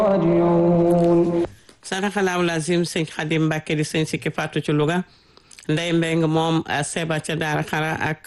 راجعون saraxalaaw lazim sëñ Xadim Mbàkke di sëñ sikki fàttu ci Louga ndey mbeng moom seba ca daara xara ak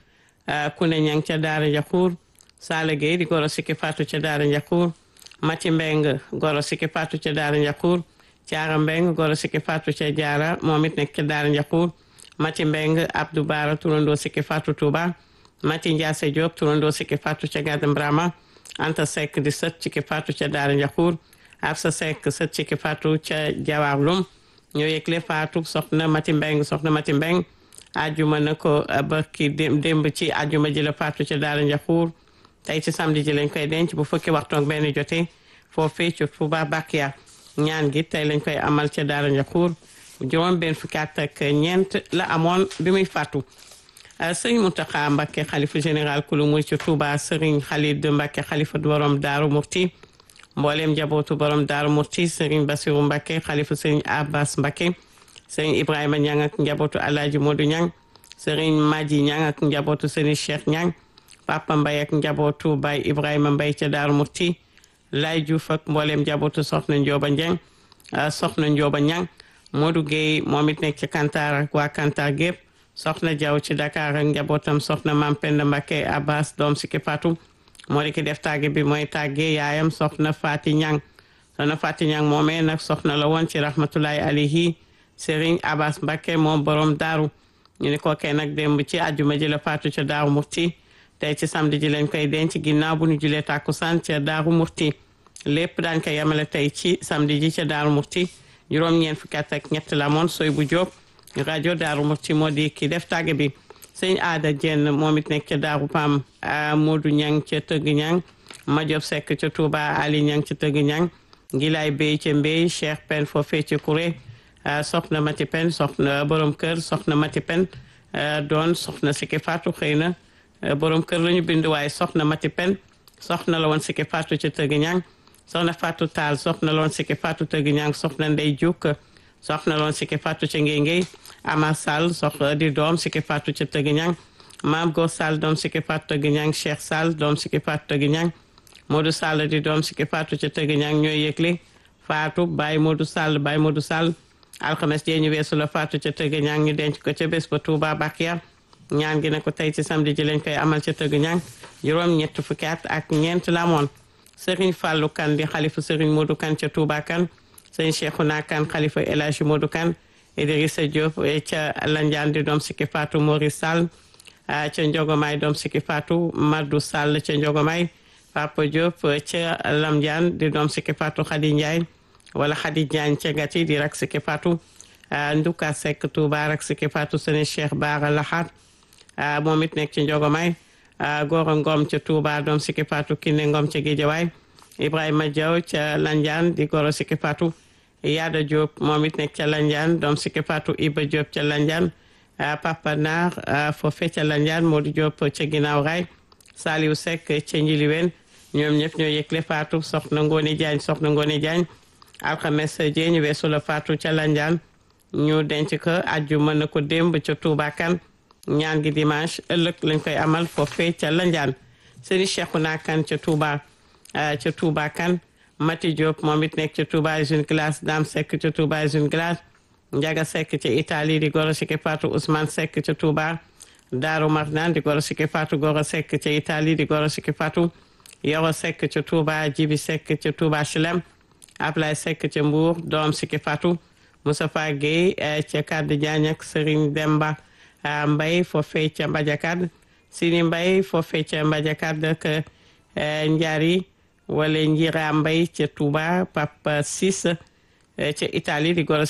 kune ñang ca daara njaxuur Sala Gueye di goro sikki fàttu ca daara njaxuur Mati mbeng goro sikki fàttu ca daara njaxuur Caara mbeng goro sikki fàttu ca jaara moom it nekk ca daara njaxuur Mati mbeng Abdou Bara turandoo sikki fàttu Touba Mati Ndiase Diop turandoo sikki fàttu ca Gadam Brama Anta Seck di sët sikki fàttu ca daara njaxuur Absa Seck sët sikki fàttu ca Jawaarlum ñoo yëgle faatu soxna Mati Mbeng soxna Mati Mbeng ajuma na ko barki démb ci ajuma ji la faatu ca daara njaxuur tey ci samedi ji lañ koy denc bu fukki waxtu ak benn jotee foofee ci Touba Bakia ñaan gi tey lañ koy amal ca daara njaxuur juróom benn fukki at ak ñeent la amoon bi muy faatu sëriñ Mountakha Mbacké xalifa général kulu muy ci Touba sëriñ Khalid Mbacké xalifa borom Daaru Murti mboolem njabootu borom Daaru Murti sëriñ Basiru Mbacké xalifa sëriñ Abbas Mbacké sëriñ Ibrahima Ñang ak njabootu Alaaji Modu Ñang sëriñ Maji Ñang ak njabootu sëriñ Cheikh Ñang Papa Mbay ak njabootu Bay Ibrahima Mbay ca Daaru Murti Lay Juuf ak mboolem njabootu soxna Njóoba Ñang soxna Njóoba Ñang Modou Gueye moom it nekk ci Kantar ak waa Kantar gépp soxna Jaw ci Dakar ak njabootam soxna Mam Penda Mbacké Abbas doom si ki Fatou moo di ki def tàgge bi mooy tàgge yaayam soxna Fati Ñang soxna Fati Ñang moomee nag soxna la woon ci rahmatullahi alayhi Serigne Abbas Mbacké moom borom daaru ñu ni kookee nag démb ci àjjuma ji la faatu ca Daaru Murti tey ci samedi ji lañ koy denc ginnaaw bu ñu julee tàkkusaan ca Daaru Murti lépp daañ ko yemale tey ci samedi ji ca Daaru Murti juróom-ñeent fukki at ak ñett la moon soy bu jóob rajo Daaru Murti moo di ki def tàgge bi sëñ aada jenn moom it nekk ca daaru pam Modou Ñang ca tëgg ñang Majob Sekk ca Touba Ali Ñang ca tëgg ñang Gilaay Bey ca Mbey Cheikh Pen foofee ca Kuré soxna Mati Pen soxna borom kër soxna Mati Pen doon soxna Siki Fatou xëy na borom kër la ñu bind waaye soxna Mati Pen soxna la woon Siki Fatou ca tëgg ñang soxna Fatou Taal soxna la woon Siki Fatou tëgg ñang soxna Ndey Juk soxna la woon Siki Fatou ca Ngey Ngey Ama Sall soxna di doom Siki Fatou ca tëgg ñang Maam Go Sall doom Siki Fatou tëgg ñang Cheikh Sall doom Siki Fatou tëgg ñang Modou Sall di doom Siki Fatou ca tëgg ñang ñooy yëgle Fatou Baye Modou Sall Baye Modou Sall alxames jee ñu weesu la Fatou ca tëgg ñang ñu denc ko ca bés ba Touba Bakia ñaan gi ne ko tey ci samedi ji lañ koy amal ca tëgg ñang juróom ñett fukki at ak ñeent la amoon Serigne Fallou Kane di xalifa Serigne Modou Kane ca Touba Kane Serigne Cheikhouna Kane xalifa El Hadji Modou Kane Idrissa Diop ca Landiane di doom Siki Fatou Maurice Sall ca Njogomay doom Siki Fatou Madou Sall ca Njogomay Papa Diop ca Lamdiane di doom Siki Fatou Khady Ndiaye wala Khady Diagne ca Gati di rak Siki Fatou Nduka Seck Touba rak Siki Fatou sene Cheikh Bara Lahat moom it nekk ci Njogomay Gora Ngom ca Touba doom Siki Fatou Kiné Ngom ca Guédiawaye Ibrahima Diaw ca Landiane di goro Siki Fatou Yaada Diop moom it nekk ca Landiane doom Siki Fatou Iba Diop ca Landiane Papa Naar foofe ca Landiane Modou Diop ca ginnaaw raay Saliou Seck ca Njiliwen ñoom ñëpp ñoo yëgle Fatou soxna Ngone Diagne soxna Ngone Diagne alxames jee ñu weesu la Fatou ca Landiane ñu denc ko àjjuma na ko démb ca Touba Kane ñaan gi dimanche ëllëg lañ koy amal foofee ca Landiane Serigne Cheikhouna Kane ca Touba ca Touba Kane Mati Diop moom it nekk ca Touba usine glace Dame Seck ca Touba usine glace Ndiaga Seck ca Italie di goro Siki Fatou Ousmane Seck ca Touba Darou Marnane di goro Siki Fatou Goro Seck ca Italie di goro Siki Fatou Yoro Seck ca Touba Jibi Seck ca Touba Chilem Ablaye Seck ca Mbour doom Siki Fatou Moustapha Gueye ca Kaddu Diagne ak Serigne Demba Mbaye foofee ca Mbadiakad Sini Mbaye foofee ca Mbadiakad ak Njari wala Njira Mbaye ca Touba Papa Sis ca Italie di goro